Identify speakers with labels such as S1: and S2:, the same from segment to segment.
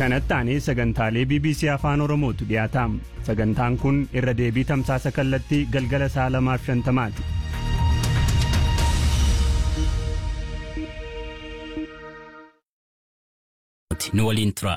S1: kanatti aanee sagantaalee bbc afaan oromootu dhiyaataam sagantaan kun irra deebii tamsaasa kallattii galgala saa lamaaf shantamaati
S2: nu waliin tura.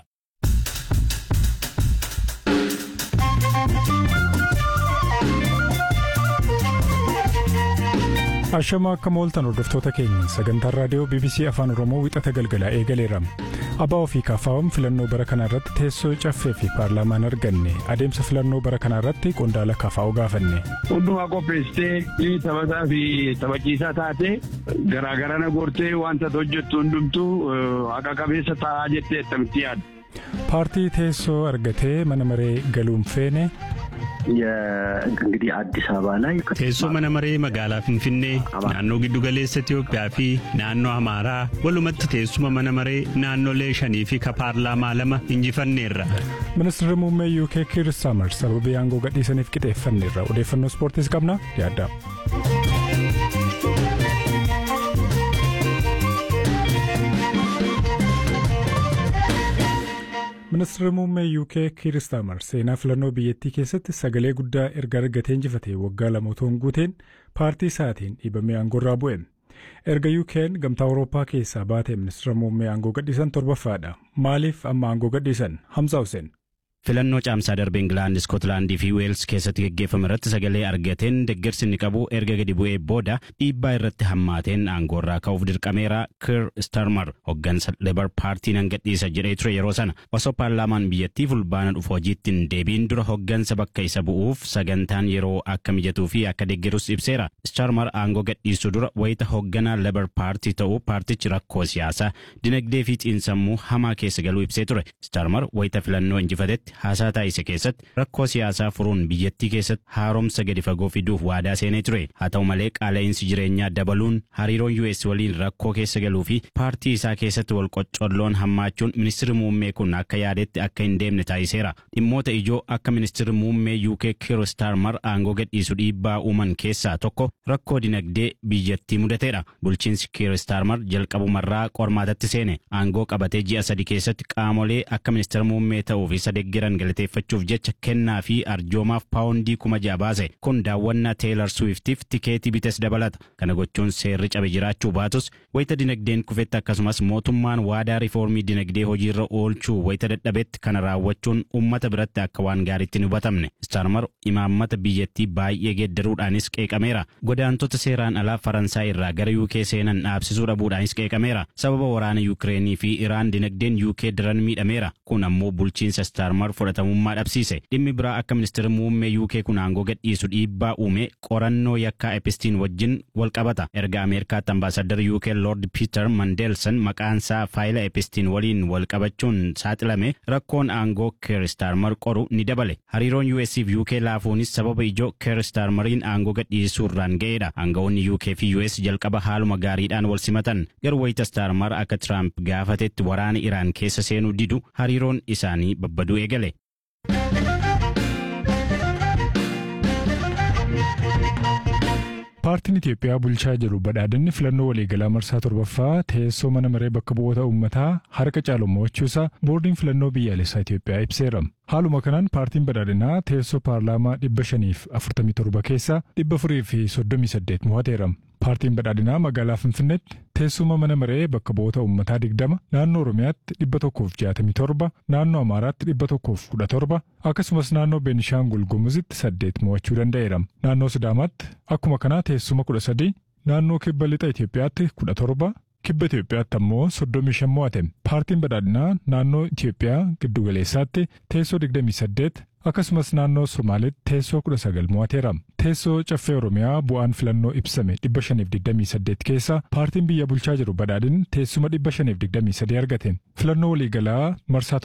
S3: Ashamaa akka mooltan hordoftoota keenya sagantaan raadiyoo BBC Afaan Oromoo wixata galgalaa eegaleera. Abaa ofii kaafaawwan filannoo bara kanaa irratti teessoo caffee fi paarlaamaan arganne adeemsa filannoo bara kanaa irratti qondaala kaafaa'u gaafanne.
S4: Hundumaa qopheessitee taphataa fi taphachiisaa taate garaagarana goortee wanta hojjettu hundumtuu haqa qabeessa ta'aa jettee attamitti yaadda.
S3: Paartii teessoo argatee mana maree galuun feene.
S5: እንግዲህ አዲስ አበባ ላይ
S1: teessoo mana maree magaalaa finfinnee naannoo giddugaleessa Itiyoophiyaa fi naannoo Amaaraa walumatti teessuma mana maree naannolee shanii fi ka paarlaamaa lama injifanneerra.
S3: Ministeerri muummee UK Kiir Starmer sababii aangoo gadhiisaniif qixeeffanneerra odeeffannoo ispoortiis qabna yaadda. Ministeerri muummee UK Kiir Starmer seenaa filannoo biyyattii keessatti sagalee guddaa erga argatee injifatee waggaa lama otoo hin guuteen paartii isaatiin dhiibamee aangoorraa bu'e. Erga UK'n gamtaa Awurooppaa keessaa baatee ministeera muummee aangoo gadhiisan torbaffaadha. Maaliif amma aangoo gadhiisan? Hamza Hussein.
S2: filannoo caamsaa darbe Ingilaand, Iskotlaandii fi Weels keessatti geggeeffame irratti sagalee argateen deeggarsi inni qabu erga gadi bu'ee booda dhiibbaa irratti hammaateen aangoorraa ka'uuf dirqameera Kiir Starmer hooggansa Lebar paartii nan gadhiisa jedhee ture yeroo sana osoo paarlaamaan biyyattii fulbaana dhufu hojiitti hin deebiin dura hooggansa bakka isa bu'uuf sagantaan yeroo akka mijatuu fi akka deeggarus ibseera. Starmer aangoo gadhiisuu dura wayita hoogganaa Lebar paartii ta'uu paartichi rakkoo siyaasaa dinagdee fi xiinsammuu hamaa keessa galuu ibsee ture. Starmer wayita filannoo injifatetti haasaa taasise keessatti rakkoo siyaasaa furuun biyyattii keessatti haaromsa gadi fagoo fiduuf waadaa seenee ture haa ta'u malee qaala'insi jireenyaa dabaluun hariiroon US waliin rakkoo keessa galuu fi paartii isaa keessatti wal qoccolloon hammaachuun ministirri muummee kun akka yaadetti akka hin deemne taasiseera dhimmoota ijoo akka ministirri muummee UK Kiir Starmer aangoo gadhiisu dhiibbaa uuman keessaa tokko rakkoo dinagdee biyyattii mudateedha bulchiinsi Kiir Starmer jalqabumarraa qormaatatti seene aangoo qabatee ji'a sadi keessatti qaamolee akka ministeera muummee ta'uuf isa deeggaran jiran galateeffachuuf jecha kennaa fi arjoomaaf paawundii kuma ja'a baase kun daawwannaa teelar suwiftiif tikeetii bites dabalata kana gochuun seerri cabe jiraachuu baatus wayita dinagdeen kufetti akkasumas mootummaan waadaa riifoormii dinagdee hojiirra oolchuu wayita dadhabetti kana raawwachuun ummata biratti akka waan gaariitti hin hubatamne staarmar imaammata biyyattii baay'ee geeddaruudhaanis qeeqameera godaantota seeraan alaa faransaay irraa gara yuukee seenan dhaabsisuu dhabuudhaanis qeeqameera sababa waraana yuukireenii fi iraan dinagdeen yuukee daran miidhameera kun ammoo bulchiinsa staarmar fudhatamummaa dhabsiise dhimmi biraa akka ministeerri muummee UK kun aangoo gadhiisu dhiibbaa uume qorannoo yakkaa epistiin wajjin wal qabata erga ameerikaatti ambaasadar UK Lord Peter Mandelson maqaansaa faayila epistiin waliin wal qabachuun saaxilame rakkoon aangoo Keir Starmer qoru ni dabale hariiroon US fi UK laafuunis sababa ijoo Keir Starmeriin aangoo gadhiisuu irraan ga'eedha aangawoonni UK fi US jalqaba haaluma gaariidhaan wal simatan garuu wayita Starmer akka Trump gaafatetti waraana Iraan keessa seenuu didu hariiroon isaanii babbaduu eegale.
S3: Paartiin Itiyoophiyaa bulchaa jiru badhaadinni filannoo waliigalaa marsaa torbaffaa teessoo mana maree bakka bu'oota uummataa harka caalu mo'achuusaa boordiin filannoo biyyaalessaa Itiyoophiyaa ibseera. Haaluma kanaan paartiin badhaadhinaa teessoo paarlaamaa dhibba shaniif afurtamii torba keessaa dhibba afurii fi soddomii saddeet mo'ateera. Paartiin badhaadhinaa magaalaa Finfinneetti teessuma mana maree bakka bu'oota uummataa digdama naannoo Oromiyaatti dhibba tokkoof jaatamii torba naannoo Amaaraatti dhibba tokkoof kudha torba akkasumas naannoo Beenishaangul Gumuzitti saddeet mo'achuu danda'eera. Naannoo Sidaamaatti akkuma kanaa teessuma kudha sadii naannoo kibba lixa Itoophiyaatti kudha torba kibba Itoophiyaatti ammoo soddomii shan mo'ate. Paartiin badhaadhinaa naannoo Itoophiyaa giddugaleessaatti teessoo digdamii saddeet akkasumas naannoo Somaalitti teessoo kudha sagal mo'ateera. Teessoo caffee Oromiyaa bu'aan filannoo ibsame dhibba shaniif digdamii saddeet keessa paartiin biyya bulchaa jiru badhaadhin teessuma dhibba shaniif digdamii sadii argate. Filannoo waliigalaa marsaa